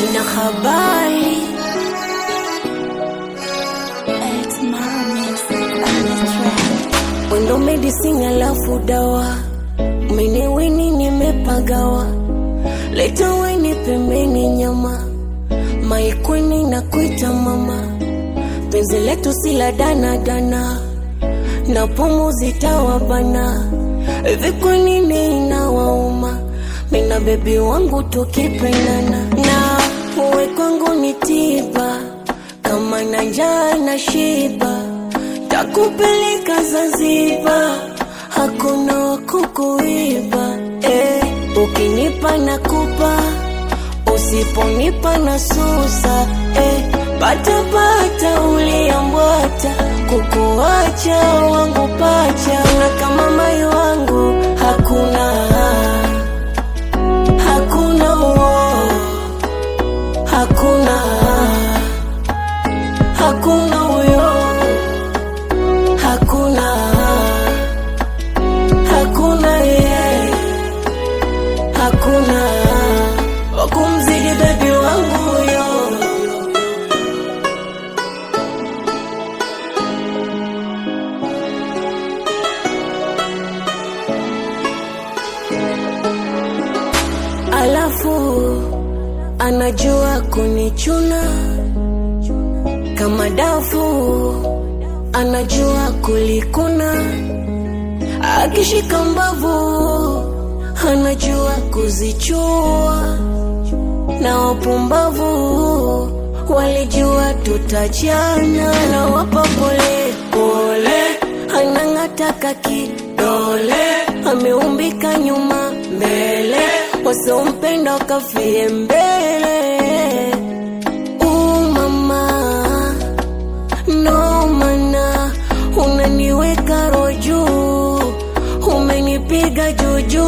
sina habari wendo medisini alafu dawa umeniweni nimepagawa leta weni pembeni nyama maikweni na kuita mama penzi letu sila danadana na pumu zitawabana hivi kwa nini inawauma mina bebi wangu tukipendana na uwe kwangu ni tiba kama na njaa na shiba takupeleka Zanzibar hakuna wakukuiba eh, ukinipa nakupa usiponipa na susa eh, patapata uliambwata kukuacha wangu pacha na kama mai wangu hakuna hakuna uo hakuna hakuna huyo hakuna hakuna yeye hakuna wakumzidi bebi wangu huyo alafu anajua kunichuna kama dafu anajua kulikuna akishika mbavu anajua kuzichua na wapumbavu walijua tutajana na wapa pole pole anang'ataka kidole ameumbika nyuma mbele wasiompenda wakafie mbele umama no mana unaniweka roju umenipiga juju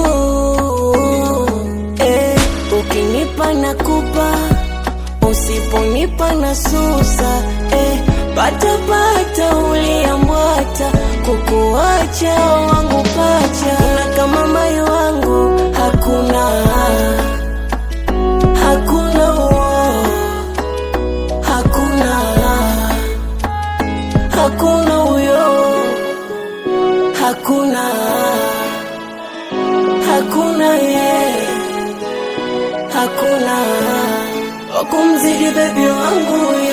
eh, ukinipa nakupa usiponipa na susa eh, patapata uliambwata kukuacha wangu pacha na kama mai wangu hakuna hakuna uo hakuna hakuna huyo hakuna hakuna ye hakuna wakumzidi bebi wangu